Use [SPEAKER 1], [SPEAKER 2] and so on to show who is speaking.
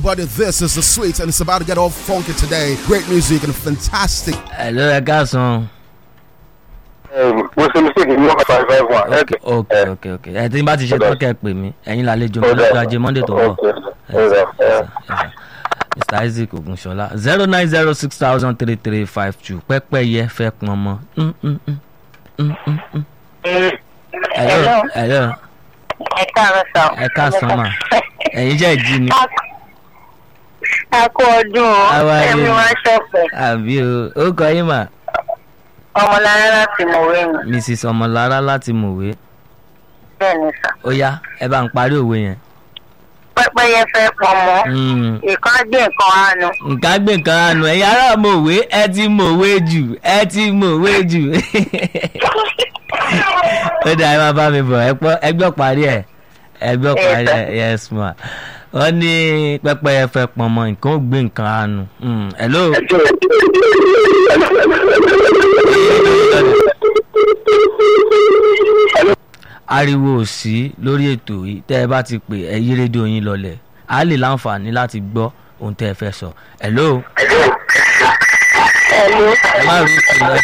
[SPEAKER 1] everybody. This is the sweet, and it's about to get all funky today. Great music and fantastic.
[SPEAKER 2] hello ẹ káàsán.
[SPEAKER 3] mo ṣe mistake ní one five five one.
[SPEAKER 2] ok ok ok ok ẹ tí n bá ti ṣe tán kẹ́ ẹ pè mí ẹ̀yin làlejò mi lọ́jọ́ ajé monday tó ń bọ̀. Yes, sir, yes, sir, yes, sir. mr isaac ogunṣọlá zero nine zero six thousand three three five two pẹ́pẹ́yẹ fẹ́ pọn mọ́. Mm, mm, mm. Mm, mm, mm. hello hello
[SPEAKER 4] ẹ káàárọ̀ sọ.
[SPEAKER 2] ẹ káàsán mà ẹ̀yin jẹ́ ìdí ni
[SPEAKER 4] a kú ọdún o
[SPEAKER 2] How are
[SPEAKER 4] ẹ̀mí
[SPEAKER 2] you?
[SPEAKER 4] wá ṣọ̀pẹ̀
[SPEAKER 2] àbí o ó kọ yín mà
[SPEAKER 4] ọmọlára láti mọ̀wé mi
[SPEAKER 2] mrs ọmọlára láti mọ̀wé
[SPEAKER 4] bẹ́ẹ̀ ni sà.
[SPEAKER 2] ó yá ẹ bá ń parí òwe yẹn.
[SPEAKER 4] pẹ́pẹ́yẹ fẹ́ pọnmọ́
[SPEAKER 2] Mm.
[SPEAKER 4] ìkan gbé nǹkan àánú.
[SPEAKER 2] nǹkan gbé nǹkan àánú ẹ̀yin ará mọ̀wé ẹ ti mọ̀wé jù ẹ ti mọ̀wé jù ó dà ẹ máa bá mi bọ̀ ẹ pọ́- ẹ gbọ́ parí ẹ̀ ẹ gbọ́ parí ẹ̀ yes ma wọ́n ní pẹ́pẹ́yẹ fẹ́ pọnmọ nǹkan ó gbé nǹkan àánú Mm, hello ariwo ò sí lórí ètò yìí tẹ́ ẹ bá ti pè ẹ yí rédíò yín lọlẹ̀ á lè láǹfààní láti gbọ́ ohun tẹ́ ẹ fẹ́ sọ hello
[SPEAKER 4] ẹ̀lú
[SPEAKER 2] ẹ má rí ìpè ẹ